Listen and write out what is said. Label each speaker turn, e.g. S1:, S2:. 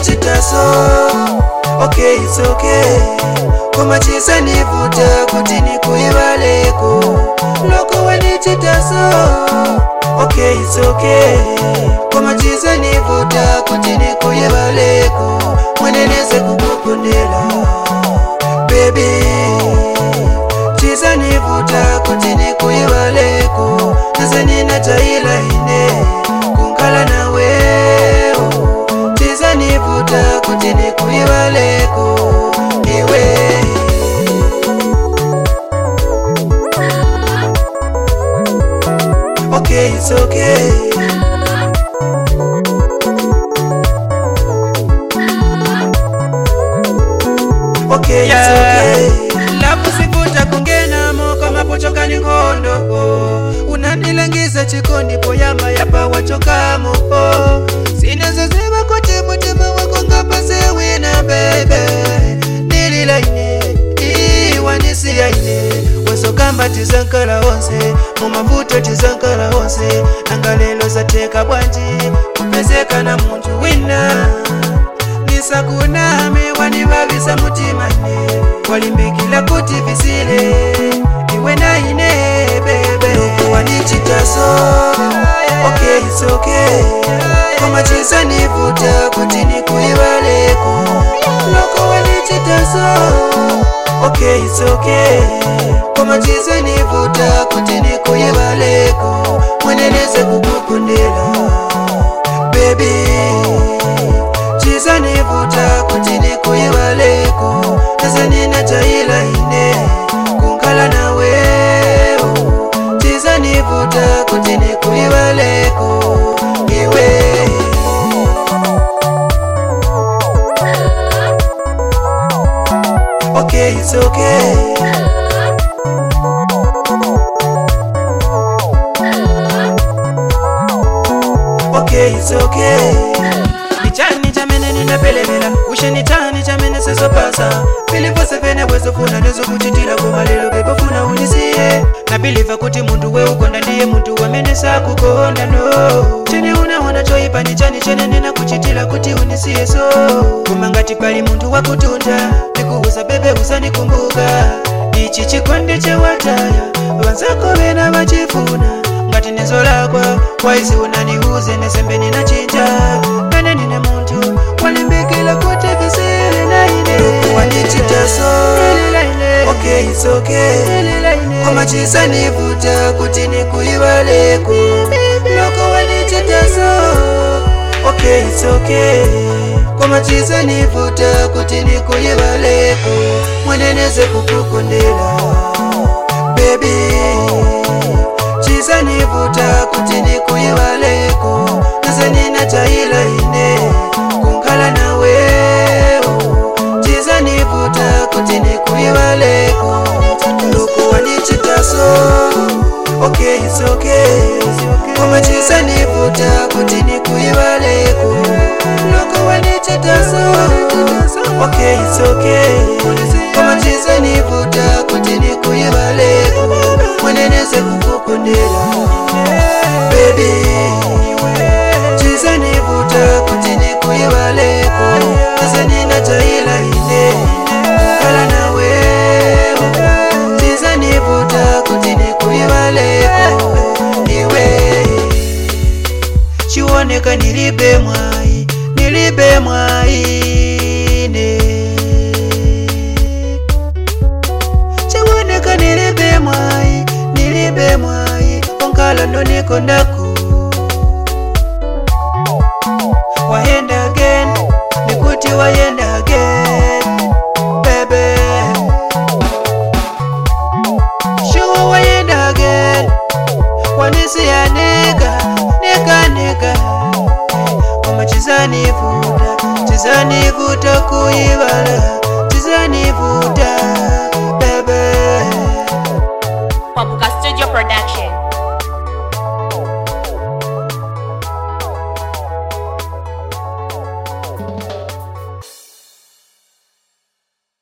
S1: wanichitaso okay it's okay koma chisanivuta kuti nikuivaleko loko wanichitaso okay it's okay koma chisanivuta kuti nikuivaleko mweneneze kukukundela baby chisanivuta kuti nikuivaleko nase ninataila ine kunkala nawewo chisanivuta kuti nikuivaleko iwe okay it's okay okay it's okay lapusifuta kungenamo kamapochokani nkhondo unandilangiza chikondi poyamba yapa wachokamo sinazoziva kuti mutima wako ngapasewina bebe ndililaine iwanisiyaine wasokamba tizankala onse mumavuto tizankala onse nanga lelo zateka bwanji kupezeka na muntu wina nisakuname wanivavisa mutima ine walimbikila kuti visile iwe naine bebe wanichitaso okay it's okay koma chisanivuta kuti nikuivaleko loko wanichitaso okay it's okay koma chisanivuta kuti nikuivaleko mweneneze kukukundila baby chisanivuta kuti nikuivaleko nase ninataila ine kunkala nawewo chisanivuta kuti nikuivaleko iwe okay it's okay okay it's okay nichani chamene ninapelemela usheni chani chamene sesopasa pilipose pene bwezofuna nezokuchitira koma lero bebofuna unisiye nabiliva kuti muntu weukonda ndiye muntu wamene sakukonda no chene unaona choipa ni chani chene ninakuchitira kuti unisiye so koma ngati pali muntu wakutunda ndikuuza bebe usanikumbuka ichi chikondi chewataya vanzako vena vachifuna ngati nezo lakwa waizi unaniuze nesembe ninachinja pene nine muntu walimbikila kuti visile naine wanichitaso okay it's okay koma chisanivuta kuti nikuivaleko loko wanichitaso okay it's okay koma chisanivuta kuti nikuivaleko mweneneze kukukundila baby chisanivuta kuti nikuivaleko nase ninataila ine kunkala nawewo chisanivuta kuti nikuivaleko loko wanichitaso okay it's okay koma chisanivuta kuti nikuivaleko loko wanichitaso okay it's okay koma chisanivuta kuti nikuivaleko mweneneze kukukundila baby chisanivuta kuti nikuivaleko nase ninataila ine kala nawewo chisanivuta kuti nikuivaleko iwe chioneka nilibe mwai nilibe mwaine chioneka nilibe mwai nilibe mwai onkala ndonikondaku wayenda again nikuti wayenda again bebe sure wayenda again wanisiya nega nega nega koma chizanivuta chizanivuta kuivala chizanivuta bebe
S2: Papuka Studio Production.